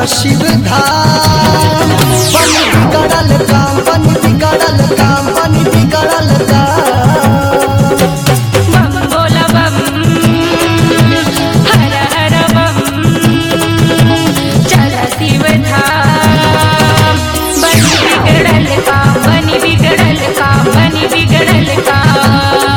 शिव धाम बन बिगड़ल काम बन बिगड़ल काम बन बिगड़ल काम बम बोला बम हर हर बम चल शिव धाम बनी बिगड़ल काम बनी बिगड़ल काम बनी बिगड़ल काम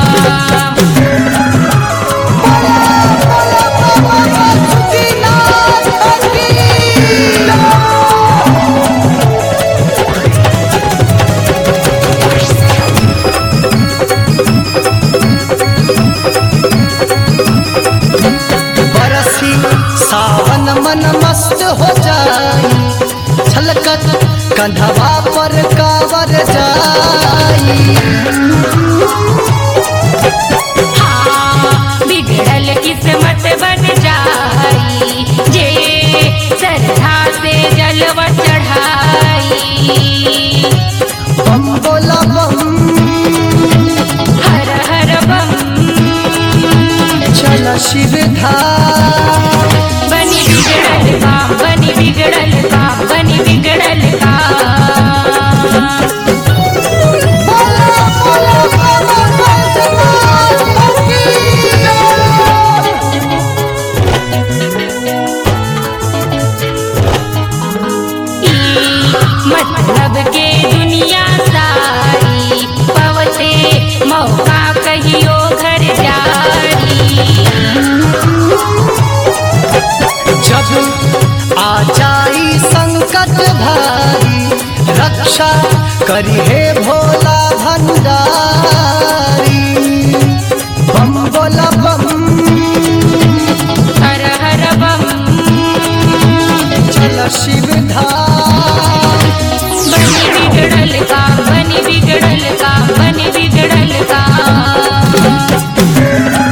बरसी सावन मन मस्त हो जाई छलकत कंधवा पर कावर जाई हाँ, बिगड़ल किस्मत बन जाई जे श्रद्धा से जलवा चढ़ाई बम बोला बम हर हर बम चल शिव धाम बनी बिगड़ल काम बनी बिगड़ल काम बनी बिगड़ल काम मतलब के दुनिया सारी पवते मौका कहियो घर जारी जब आ जाई संकट भारी रक्षा करी हे भोला भंडारी बम बोला बम हर हर बम चल शिव धाम बनी बिगड़ल काम बनी बिगड़ल काम बनी बिगड़ल काम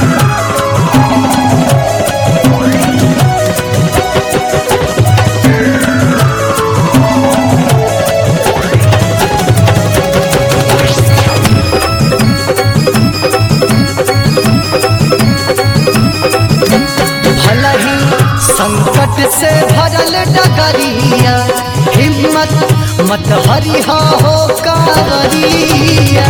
भला ही संकट से भरल डगरिया हिम्मत मत हरिहा हो कावरिया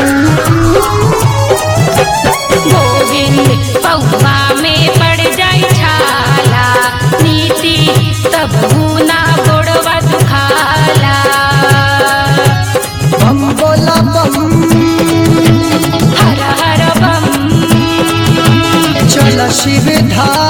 गोविंद पौवा में पड़ जाई छाला नीति तब ना गोड़वा दुखाला बम बोला बम हर हर बम चल शिव धाम